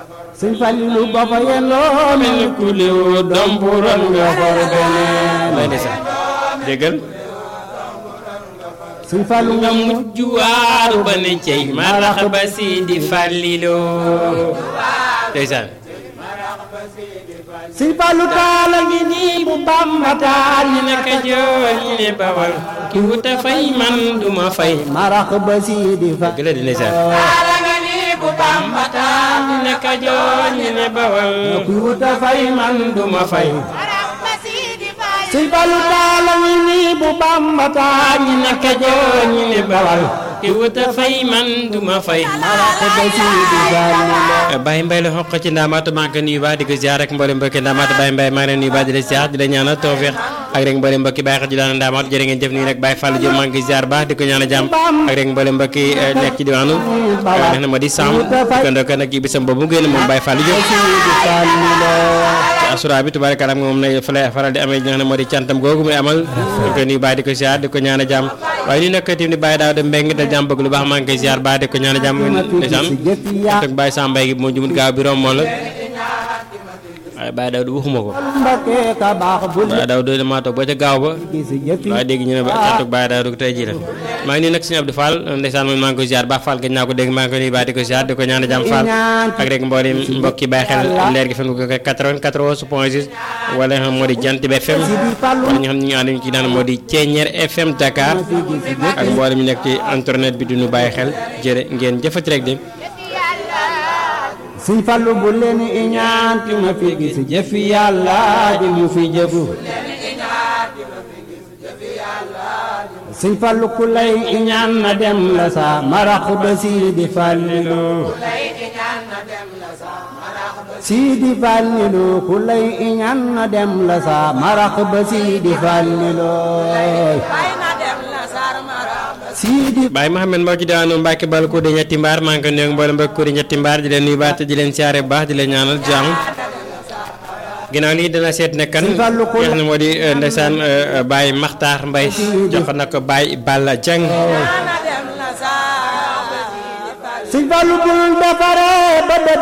sëñ Falilu ba fa yendoo mel ni ku liw dompuran nga for beneen lay ndeysaan déggal sëñ Fallu nga mu mujj waaru ba ne cey marax ba si di fàlliloo ndeysaan sëñ Fallu taala ngi nii bu Bamba taal ñi ne Kajoor ñi ne Bawal ki wuta fay man duma fay marax ba si di fa gëla di ndeysaan bu Bamba taal ñi ne Kajoor ñi ne Bawal ku wuta fay man duma fay sëñ Fallu taala ngi nii bu Bamba taal ñi ne Kajoor ñi ne Bawal ki wuta fay man duma fay marax ba si di fa Baye Mbaye la xoq ci ndaamaatu maa ngi ko nuyu baax di ko ziar rek mboolem mbokki ndaamaatu Baye Mbaye maa ngi leen nuyu baax di la ziar di la ñaanal tawfeex ak rek mboolem mbokki Baye xel ji daan ndaamaatu jërë ngeen jëf nii rek Baye Fallou Diop maa ngi koy ziar baax di ko ñaanal jàmm ak rek mboolem mbokki nekk ci diwaanu neex na ma di Sam di ko ndokk nag kii bisam boobu génn moom Baye Fallou Diop ci asura bi tubaarkalla moom na fa lay faral di amee ñoo xam ne moo di cantam googu muy amal di ko nuyu baax di ko ziar di ko ñaanal jàmm waaye ñu nekk tamit Baye Daouda Mbengue dal jàmm bëgg lu baax maa ngi koy ziar baax di ko ñaanal jàmm ndeysaan ak Baye Sam Mbaye gi moo jumut gaaw bi romb la waaye Baye Daouda waxuma ko Mbakke ka baax bu Baye Daouda damaa toog ba ca gaaw ba gis jëfi waaye dégg ñu ne ba cantuk Baye Daouda tey jii la maa ngi nii nag suñu Abdou Fall ndeysaan man maa ngi koy ziar baax Fall gëj naa ko dégg maa ngi ko nuyu baax di ko ziar di ko ñaanal jàmm Fall ak rek mboolem mbokki bàyyi xel leer gi fen ko 94 point 6 wala nga xam moo di Jant bi FM wala ñu xam ne ñu ànd ci naan moo di Ceeñeer FM Dakar ak mboolem ñu nekk ci internet bi duñu bàyyi xel jërë ngeen jëfati rek de sëñ Fallu bu leen iñaan ki ma fi gis jëfi yàlla ji mu fi jëfu sëñ Fallu ku lay iñaan na dem la sa marax ba Sidi Fallilu Sidi Fallilu ku lay iñaan na dem la sa marax ba Sidi Fallilu Sidi Baye Mohamed moo ci daanu Mbacke bal ko di ñetti mbaar maa ngi ko nuyu mboolem mbokk ko di ñetti mbaar di leen nuyu baax te di leen siyaare bu baax di leen ñaanal jàmm ginnaaw lii dana seet ne kan nga xam ne moo di ndeysaan Baye Makhtar Mbaye jox na ko Baye Balla Dieng sëñ Fallu bul defare ba